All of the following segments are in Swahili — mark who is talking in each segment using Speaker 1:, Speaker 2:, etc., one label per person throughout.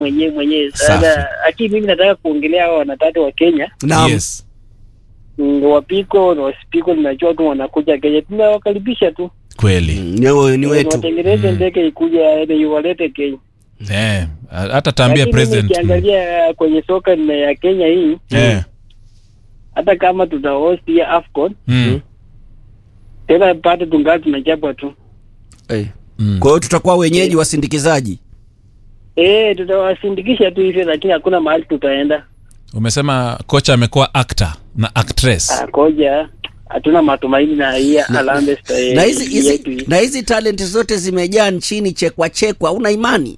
Speaker 1: mwenyewe mwenyewe.
Speaker 2: Safi.
Speaker 1: Sasa lakini mimi nataka kuongelea hao wanatatu wa Kenya
Speaker 3: Naam.
Speaker 2: Yes.
Speaker 1: Mm, wapiko na wasipiko, ninajua tu wanakuja Kenya, tunawakaribisha tu
Speaker 2: Kweli.
Speaker 3: Mm, Ni, ni wetu.
Speaker 1: watengeneze ndege ikuja yaani iwalete Kenya.
Speaker 2: Eh, hata taambia
Speaker 1: Lakini
Speaker 2: president.
Speaker 1: Ukiangalia kwenye soka na ya Kenya hii,
Speaker 2: Eh.
Speaker 1: hata kama tuta host ya AFCON
Speaker 2: Mm.
Speaker 1: tena bado tungali tunachapwa tu.
Speaker 3: Eh.
Speaker 2: Mm.
Speaker 3: Kwa hiyo tutakuwa wenyeji wasindikizaji.
Speaker 1: Eh, tutawasindikisha tu hivyo, lakini hakuna mahali tutaenda.
Speaker 2: Umesema kocha amekuwa actor na actress.
Speaker 1: Ah, koja hatuna matumaini na hii Harambee Stars
Speaker 3: Na hizi hizi
Speaker 1: yetu hii.
Speaker 3: na hizi talent zote zimejaa nchini chekwa chekwa, una imani?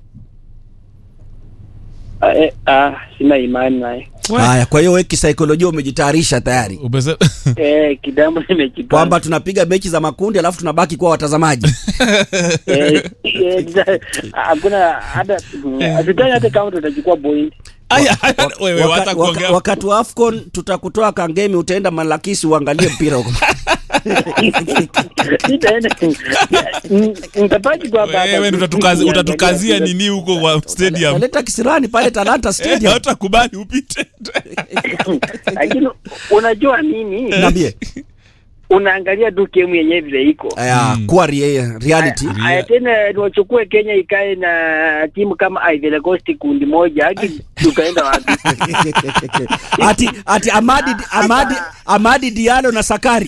Speaker 1: Ah, eh, ah, sina imani naye.
Speaker 3: Haya, kwa hiyo wewe kisaikolojia umejitayarisha tayari
Speaker 2: Umesema
Speaker 1: Eh, kitambo nimejipanga.
Speaker 3: kwamba tunapiga mechi za makundi alafu tunabaki kuwa watazamaji.
Speaker 1: Eh, eh, tuta- hakuna hata hatutaki hata kama tutachukua point.
Speaker 2: Aya, wewe
Speaker 3: Waka-
Speaker 2: wacha
Speaker 3: waka-
Speaker 2: kuongea.
Speaker 3: wakati wa AFCON tutakutoa Kangemi, utaenda Malakisi uangalie mpira huko.
Speaker 1: Nitaenda Mm, nitabaki tu hapa hapa.
Speaker 2: Wewe ndio utatukazi- utatukazia nini huko kwa stadium?
Speaker 3: Naleta kisirani pale Talanta Stadium.
Speaker 2: Hatakubali upite.
Speaker 1: Lakini unajua nini?
Speaker 3: Niambie.
Speaker 1: Unaangalia tu game yenyewe vile iko.
Speaker 3: Aya, kuwa rea- reality.
Speaker 1: Aya tena niwachukue Kenya ikae na timu kama Ivory Coast kundi moja hadi tukaenda wapi?
Speaker 3: ati ati Amadi Amadi Amadi Diallo na Sakari.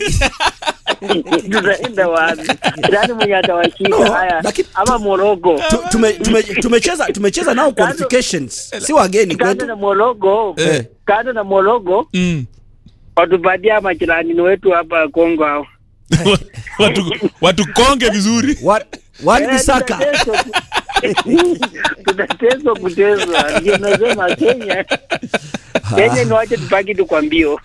Speaker 1: tutaenda wapi? Nani mwenye atawashinda
Speaker 3: No,
Speaker 1: haya?
Speaker 3: lakini-
Speaker 1: Ama Morocco?
Speaker 3: Tu- tume- tume- tumecheza tumecheza nao qualifications. Si wageni
Speaker 1: Kando
Speaker 3: kwetu.
Speaker 1: na Morocco,
Speaker 3: Eh.
Speaker 1: kando na Morocco
Speaker 2: Mm.
Speaker 1: watupatia majirani wetu hapa Kongo hao.
Speaker 2: Watu watu konge vizuri.
Speaker 3: Wa- Wan
Speaker 1: Eh,
Speaker 3: Bisaka.
Speaker 1: tutateswa ku- tutateswa kuteswa, ndio nasema Kenya Kenya ni wache tupaki tu kwa mbio.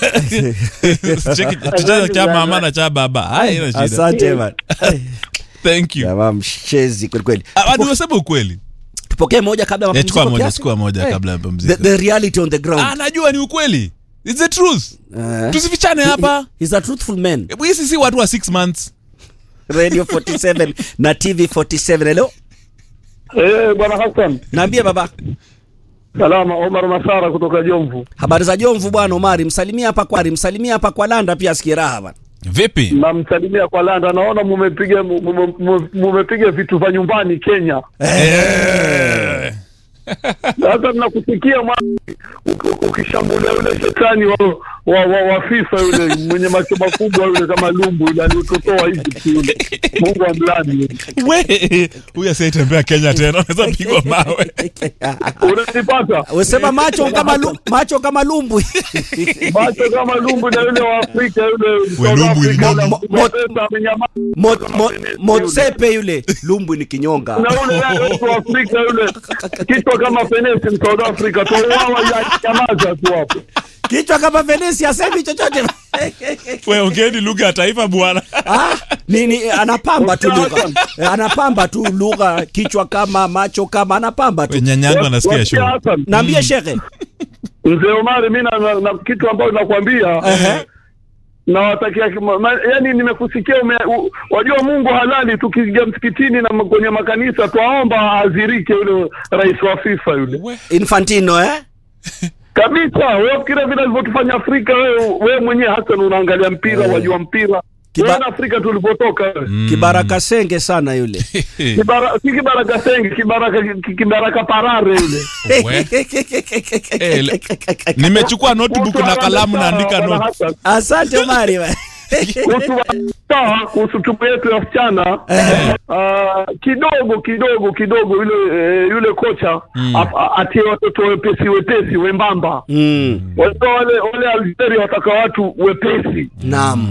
Speaker 2: Cheki tutaweza cha mama na cha baba. Hai ina shida.
Speaker 3: Asante man.
Speaker 2: Thank you.
Speaker 3: Jamaa mshezi kweli kweli.
Speaker 2: Ah, Nimesema ukweli.
Speaker 3: Tupokee moja kabla ya
Speaker 2: Eh, chukua
Speaker 3: mapumziko
Speaker 2: moja,
Speaker 3: kiasi.
Speaker 2: chukua moja
Speaker 3: Eh,
Speaker 2: kabla ya
Speaker 3: The,
Speaker 2: mapumziko.
Speaker 3: the reality on the ground.
Speaker 2: Ah, najua ni ukweli. It's the truth.
Speaker 3: Eh.
Speaker 2: Tusifichane
Speaker 3: He-
Speaker 2: hapa.
Speaker 3: he- He's a truthful man.
Speaker 2: Hebu Hisi si watu wa 6 months.
Speaker 3: Radio 47 na TV 47. Hello.
Speaker 4: Eh, bwana Hassan.
Speaker 3: Naambie baba.
Speaker 4: Salama, Omar Masara kutoka Jomvu.
Speaker 3: Habari za Jomvu bwana Omari, msalimia hapa kwa msalimia hapa kwa Landa pia asikie raha bwana.
Speaker 2: Vipi?
Speaker 4: Namsalimia kwa Landa, naona mumepiga mume- mume- mumepiga vitu vya nyumbani Kenya.
Speaker 2: Eh.
Speaker 4: Sasa nakusikia mwana uki- ukishambulia yule shetani wa wa, wa, wa FIFA yule mwenye macho makubwa yule kama lumbu yule aliototoa hivi yule. Mungu amlani.
Speaker 2: We, huyu asiyetembea Kenya tena anaweza pigwa mawe.
Speaker 4: Unanipata?
Speaker 3: Usema macho kama lu, macho kama lumbu.
Speaker 4: Macho kama lumbu na yule wa Afrika yule
Speaker 2: We,
Speaker 4: South
Speaker 2: lumbu ni
Speaker 4: Africa,
Speaker 2: nini?
Speaker 4: na
Speaker 3: Mo-
Speaker 4: Mapesa amenyamaza.
Speaker 3: Mo, mo, Motsepe yule lumbu ni kinyonga.
Speaker 4: na yule wetu wa Afrika yule kichwa kama fenesi South Africa tuuawa ya nyamaza tu hapo.
Speaker 3: Kichwa kama Venesi asemi chochote.
Speaker 2: We, ongeeni lugha ya taifa bwana.
Speaker 3: ah, nini anapamba tu lugha. Eh, Anapamba tu lugha, kichwa kama macho kama anapamba tu.
Speaker 2: We, Nyanyangu anasikia
Speaker 4: Wasikia
Speaker 2: show.
Speaker 4: Hassan?
Speaker 3: Naambie shekhe.
Speaker 4: Mzee Omari, mimi na, na, na kitu ambacho nakwambia
Speaker 3: Ehe.
Speaker 4: nawatakia kima- ma- yaani nimekusikia ume, u, wajua Mungu halali. Tukiingia msikitini na m- kwenye makanisa twaomba azirike yule rais wa FIFA yule
Speaker 2: We,
Speaker 3: Infantino eh?
Speaker 4: kabisa. Wewe fikiria vile alivyotufanya Afrika. Wewe wewe mwenyewe Hassan unaangalia mpira, wajua mpira
Speaker 3: Kiba-
Speaker 4: Wewe na Afrika tulipotoka wewe.
Speaker 3: Kibaraka senge sana yule.
Speaker 4: Kibara, si kibaraka sengi kibaraka ki- kibaraka parare yule
Speaker 2: we. Eh, le- Nimechukua notebook na kalamu naandika
Speaker 4: Bwana
Speaker 2: notes.
Speaker 4: Hassan.
Speaker 3: Asante Omari. bwana.
Speaker 4: kuhusu sawa kuhusu timu yetu ya wasichana ah, kidogo kidogo kidogo yule eh, yule kocha ap- a- atie watoto wepesi wepesi wembamba
Speaker 3: Mm.
Speaker 4: wajua wale wale Algeria wataka watu wepesi
Speaker 3: Naam.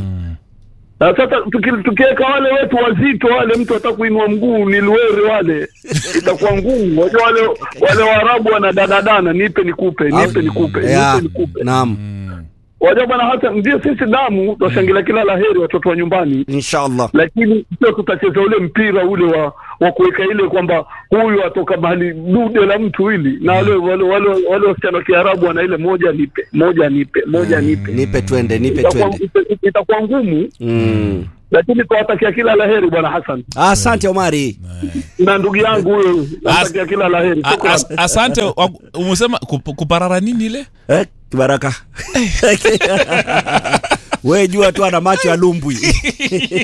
Speaker 4: na sasa tuki- tukiweka wale wetu wazito wale mtu hata kuinua mguu ni luere wale itakuwa ngumu wajua wale wale waarabu wanadadadana nipe nikupe nipe nikupe
Speaker 3: Yeah.
Speaker 4: nipe nikupe
Speaker 3: Naam.
Speaker 4: wajua bwana hata ndio sisi damu twashangilia kila laheri watoto wa nyumbani
Speaker 3: Inshallah.
Speaker 4: lakini sio tutacheza ule mpira ule wa wa kuweka ile kwamba huyu atoka mahali dude la mtu hili na wale wale wale wale wasichana wa Kiarabu wana ile moja nipe moja nipe moja nipe
Speaker 3: Nipe twende, nipe
Speaker 4: itakuwa
Speaker 3: twende.
Speaker 4: ita- itakuwa ngumu
Speaker 3: Mm.
Speaker 4: lakini tuwatakia kila laheri bwana Hassan
Speaker 3: Asante Omari.
Speaker 4: na ndugu yangu huyo, natakia kila laheri.
Speaker 2: A-
Speaker 4: Shukran.
Speaker 2: as- asante wa- umesema kup- kuparara nini ile
Speaker 3: Eh, Kibaraka. We jua tu ana macho ya lumbwi.